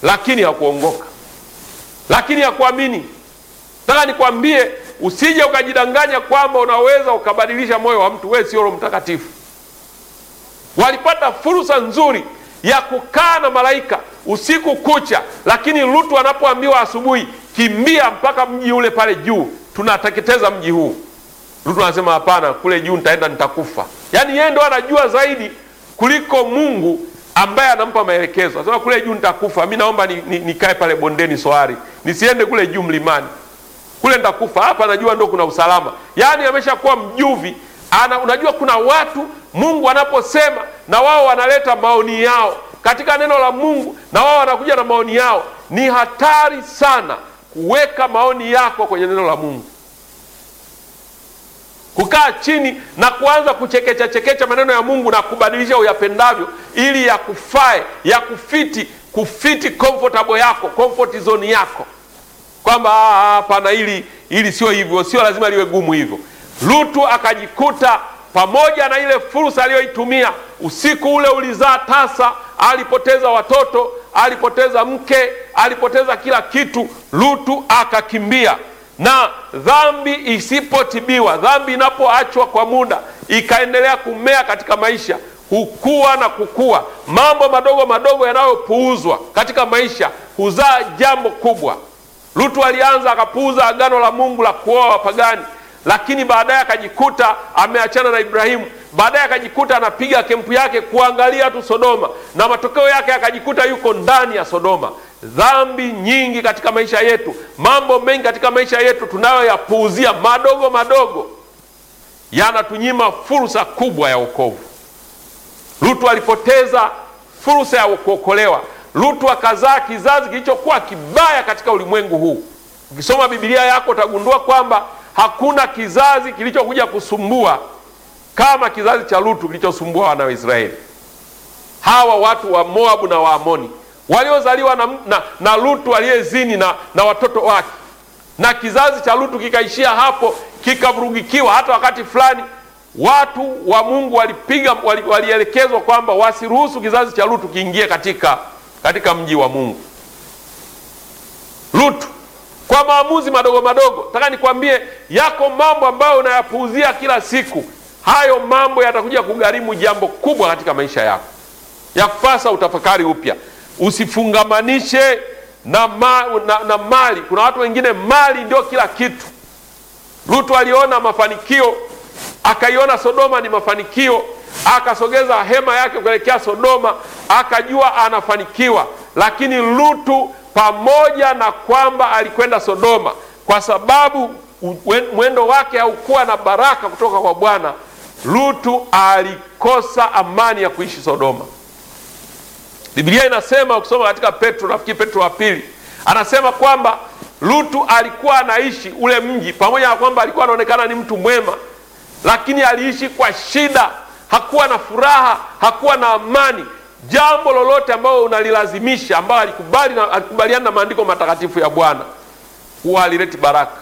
lakini hakuongoka, lakini hakuamini. Nataka nikwambie, usije ukajidanganya kwamba unaweza ukabadilisha moyo wa mtu. Wewe sio Roho Mtakatifu. Walipata fursa nzuri ya kukaa na malaika usiku kucha, lakini Lutu anapoambiwa asubuhi, kimbia mpaka mji ule pale juu, tunateketeza mji huu, Lutu anasema hapana, kule juu nitaenda nitakufa. Yaani yeye ndo anajua zaidi kuliko Mungu ambaye anampa maelekezo. Anasema kule juu nitakufa, mi naomba nikae ni, ni pale bondeni Soari, nisiende kule juu mlimani, kule nitakufa. Hapa najua ndo kuna usalama. Yaani ameshakuwa mjuvi ana, unajua kuna watu Mungu anaposema na wao wanaleta maoni yao katika neno la Mungu, na wao wanakuja na maoni yao. Ni hatari sana kuweka maoni yako kwenye neno la Mungu, kukaa chini na kuanza kuchekecha chekecha maneno ya Mungu na kubadilisha uyapendavyo, ili yakufae yakufiti, kufiti comfortable yako, comfort zone yako, kwamba hapana, ili ili sio hivyo, sio lazima liwe gumu hivyo. Lutu akajikuta pamoja na ile fursa aliyoitumia usiku ule, ulizaa tasa, alipoteza watoto, alipoteza mke, alipoteza kila kitu. Lutu akakimbia. Na dhambi isipotibiwa, dhambi inapoachwa kwa muda, ikaendelea kumea katika maisha, hukua na kukua. Mambo madogo madogo yanayopuuzwa katika maisha huzaa jambo kubwa. Lutu alianza akapuuza agano la Mungu la kuoa wapagani lakini baadaye akajikuta ameachana na Ibrahimu. Baadaye akajikuta anapiga kempu yake kuangalia tu Sodoma, na matokeo yake akajikuta yuko ndani ya Sodoma. Dhambi nyingi katika maisha yetu, mambo mengi katika maisha yetu tunayoyapuuzia madogo madogo, yanatunyima fursa kubwa ya wokovu. Lutu alipoteza fursa ya kuokolewa. Lutu akazaa kizazi kilichokuwa kibaya katika ulimwengu huu. Ukisoma Biblia yako utagundua kwamba hakuna kizazi kilichokuja kusumbua kama kizazi cha Lutu kilichosumbua wana wa Israeli. Hawa watu wa Moabu na Waamoni waliozaliwa na, na, na Lutu aliyezini na, na watoto wake, na kizazi cha Lutu kikaishia hapo, kikavurugikiwa. Hata wakati fulani watu wa Mungu walipiga walielekezwa kwamba wasiruhusu kizazi cha Lutu kiingie katika, katika mji wa Mungu. Lutu kwa maamuzi madogo madogo, nataka nikwambie, yako mambo ambayo unayapuuzia kila siku. Hayo mambo yatakuja kugharimu jambo kubwa katika maisha yako, ya kupasa utafakari upya. Usifungamanishe na, ma, na, na mali. Kuna watu wengine mali ndio kila kitu. Lutu aliona mafanikio, akaiona Sodoma ni mafanikio, akasogeza hema yake kuelekea Sodoma, akajua anafanikiwa. Lakini Lutu pamoja na kwamba alikwenda Sodoma, kwa sababu mwendo wake haukuwa na baraka kutoka kwa Bwana, Lutu alikosa amani ya kuishi Sodoma. Biblia inasema ukisoma katika Petro, nafikiri Petro wa pili, anasema kwamba Lutu alikuwa anaishi ule mji, pamoja na kwamba alikuwa anaonekana ni mtu mwema, lakini aliishi kwa shida, hakuwa na furaha, hakuwa na amani. Jambo lolote ambalo unalilazimisha, ambalo alikubali na alikubaliana na maandiko matakatifu ya Bwana, huwa halileti baraka.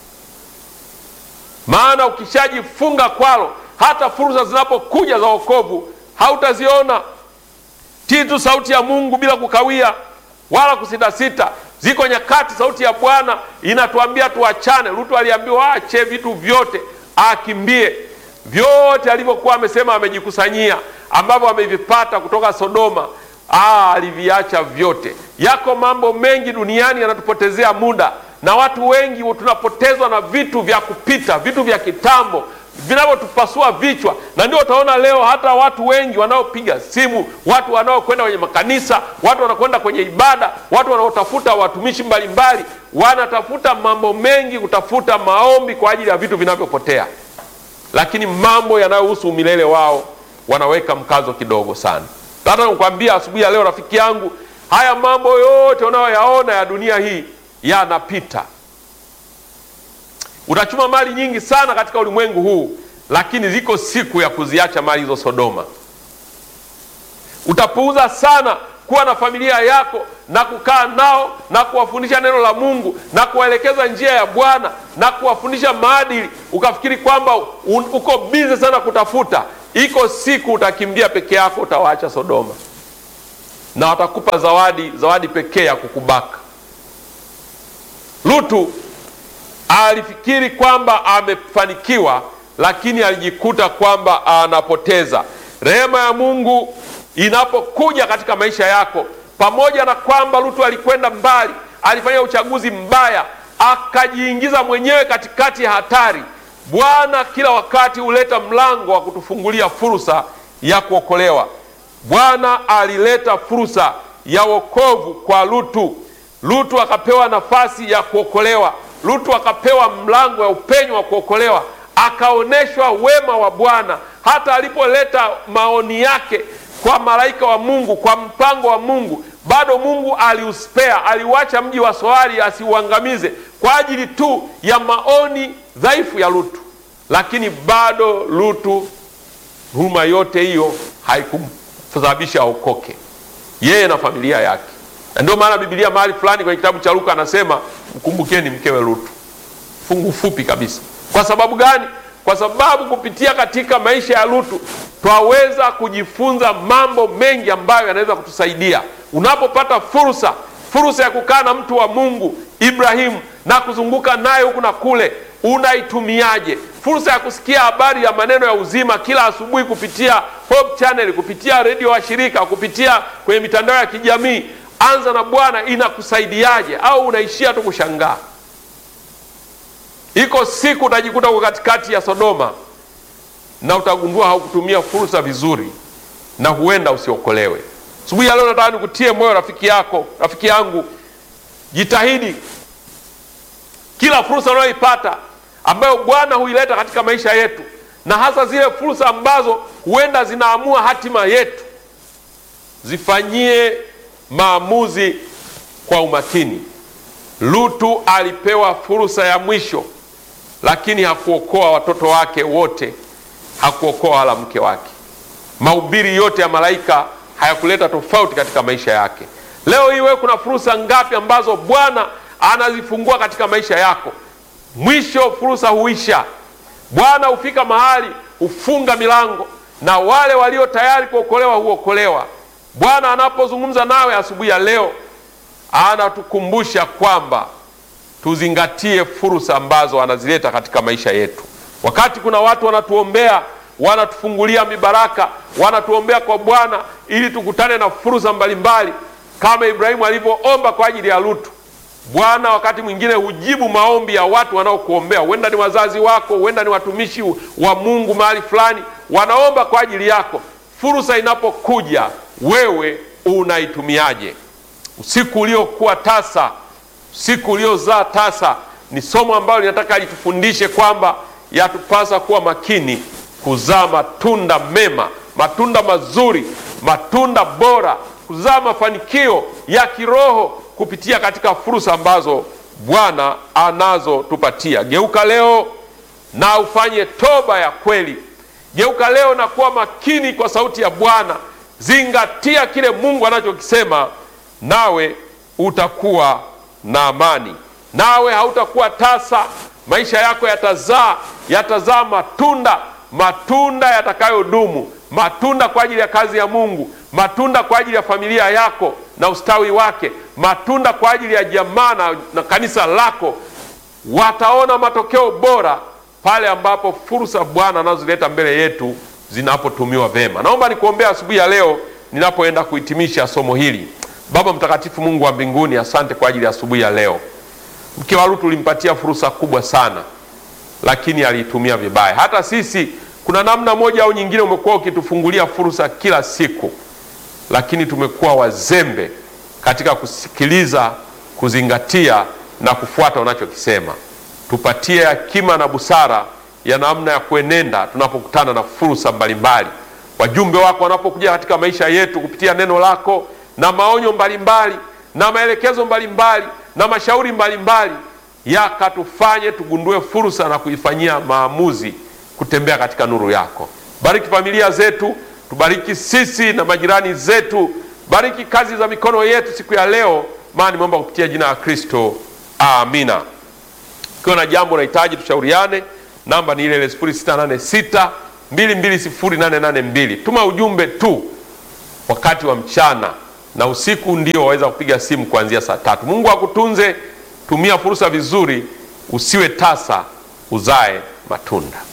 Maana ukishajifunga kwalo, hata fursa zinapokuja za wokovu hautaziona. Tii tu sauti ya Mungu bila kukawia wala kusitasita. Ziko nyakati sauti ya Bwana inatuambia tuachane. Lutu aliambiwa aache vitu vyote, akimbie vyote alivyokuwa amesema amejikusanyia, ambavyo amevipata kutoka Sodoma. Aa, aliviacha vyote. Yako mambo mengi duniani yanatupotezea muda, na watu wengi tunapotezwa na vitu vya kupita, vitu vya kitambo vinavyotupasua vichwa, na ndio utaona leo hata watu wengi wanaopiga simu, watu wanaokwenda kwenye makanisa, watu wanakwenda kwenye ibada, watu wanaotafuta watumishi mbalimbali, wanatafuta mambo mengi, kutafuta maombi kwa ajili ya vitu vinavyopotea, lakini mambo yanayohusu umilele wao wanaweka mkazo kidogo sana. Hata nikwambia asubuhi ya leo, rafiki yangu, haya mambo yote unayoyaona ya dunia hii yanapita. Utachuma mali nyingi sana katika ulimwengu huu, lakini ziko siku ya kuziacha mali hizo Sodoma. Utapuuza sana kuwa na familia yako na kukaa nao na kuwafundisha neno la Mungu na kuwaelekeza njia ya Bwana na kuwafundisha maadili, ukafikiri kwamba uko bize sana kutafuta. Iko siku utakimbia peke yako, utawaacha Sodoma. na watakupa zawadi, zawadi pekee ya kukubaka. Lutu alifikiri kwamba amefanikiwa, lakini alijikuta kwamba anapoteza. Rehema ya Mungu inapokuja katika maisha yako, pamoja na kwamba Lutu alikwenda mbali, alifanya uchaguzi mbaya, akajiingiza mwenyewe katikati ya hatari. Bwana kila wakati huleta mlango wa kutufungulia fursa ya kuokolewa. Bwana alileta fursa ya wokovu kwa Lutu. Lutu akapewa nafasi ya kuokolewa. Lutu akapewa mlango wa upenyo wa kuokolewa, akaonyeshwa wema wa Bwana hata alipoleta maoni yake kwa malaika wa Mungu, kwa mpango wa Mungu, bado Mungu aliuspea, aliuacha mji wa Soari asiuangamize kwa ajili tu ya maoni dhaifu ya Lutu. Lakini bado Lutu, huruma yote hiyo haikumsababisha aokoke yeye na familia yake, na ndio maana Biblia mahali fulani kwenye kitabu cha Luka anasema mkumbukeni mkewe Lutu, fungu fupi kabisa. Kwa sababu gani? Kwa sababu kupitia katika maisha ya Lutu twaweza kujifunza mambo mengi ambayo yanaweza kutusaidia. Unapopata fursa, fursa ya kukaa na mtu wa Mungu Ibrahimu na kuzunguka naye huku na kule, unaitumiaje? Fursa ya kusikia habari ya maneno ya uzima kila asubuhi kupitia Hope Channel, kupitia redio wa shirika, kupitia kwenye mitandao ya kijamii. Anza na Bwana inakusaidiaje? Au unaishia tu kushangaa? Iko siku utajikuta uko katikati ya Sodoma na utagundua haukutumia fursa vizuri, na huenda usiokolewe. Asubuhi ya leo nataka nikutie moyo rafiki yako, rafiki yangu, jitahidi kila fursa unayoipata ambayo Bwana huileta katika maisha yetu, na hasa zile fursa ambazo huenda zinaamua hatima yetu, zifanyie maamuzi kwa umakini. Lutu alipewa fursa ya mwisho, lakini hakuokoa watoto wake wote, hakuokoa wala mke wake. Mahubiri yote ya malaika hayakuleta tofauti katika maisha yake. Leo hii wewe, kuna fursa ngapi ambazo Bwana anazifungua katika maisha yako? Mwisho fursa huisha. Bwana hufika mahali hufunga milango, na wale walio tayari kuokolewa huokolewa. Bwana anapozungumza nawe asubuhi ya leo anatukumbusha kwamba tuzingatie fursa ambazo anazileta katika maisha yetu. Wakati kuna watu wanatuombea, wanatufungulia mibaraka, wanatuombea kwa Bwana ili tukutane na fursa mbalimbali, kama Ibrahimu alivyoomba kwa ajili ya Lutu. Bwana wakati mwingine hujibu maombi ya watu wanaokuombea, huenda ni wazazi wako, huenda ni watumishi wa Mungu mahali fulani, wanaomba kwa ajili yako. Fursa inapokuja, wewe unaitumiaje? Usiku uliokuwa tasa, usiku uliozaa tasa, ni somo ambalo linataka litufundishe kwamba yatupasa kuwa makini kuzaa matunda mema, matunda mazuri, matunda bora, kuzaa mafanikio ya kiroho kupitia katika fursa ambazo Bwana anazotupatia. Geuka leo na ufanye toba ya kweli. Geuka leo na kuwa makini kwa sauti ya Bwana. Zingatia kile Mungu anachokisema, nawe utakuwa na amani, nawe hautakuwa tasa. Maisha yako yatazaa, yatazaa matunda, matunda yatakayodumu, matunda kwa ajili ya kazi ya Mungu, matunda kwa ajili ya familia yako na ustawi wake, matunda kwa ajili ya jamaa na, na kanisa lako. Wataona matokeo bora pale ambapo fursa Bwana anazoleta mbele yetu zinapotumiwa vema. Naomba nikuombea asubuhi ya leo ninapoenda kuhitimisha somo hili. Baba Mtakatifu, Mungu wa mbinguni, asante kwa ajili ya asubuhi ya leo. Mke wa Lutu ulimpatia fursa kubwa sana, lakini aliitumia vibaya. Hata sisi kuna namna moja au nyingine umekuwa ukitufungulia fursa kila siku, lakini tumekuwa wazembe katika kusikiliza, kuzingatia na kufuata unachokisema. Tupatie hekima na busara ya namna ya kuenenda tunapokutana na fursa mbalimbali. Wajumbe wako wanapokuja katika maisha yetu kupitia neno lako na maonyo mbalimbali na maelekezo mbalimbali na mashauri mbalimbali, yakatufanye tugundue fursa na kuifanyia maamuzi, kutembea katika nuru yako. Bariki familia zetu, tubariki sisi na majirani zetu, bariki kazi za mikono yetu siku ya leo, maana nimeomba kupitia jina la Kristo, amina. Ukiwa na jambo unahitaji tushauriane, namba ni ile ile 0686 220882. Tuma ujumbe tu wakati wa mchana na usiku ndio waweza kupiga simu kuanzia saa tatu. Mungu akutunze, tumia fursa vizuri, usiwe tasa, uzae matunda.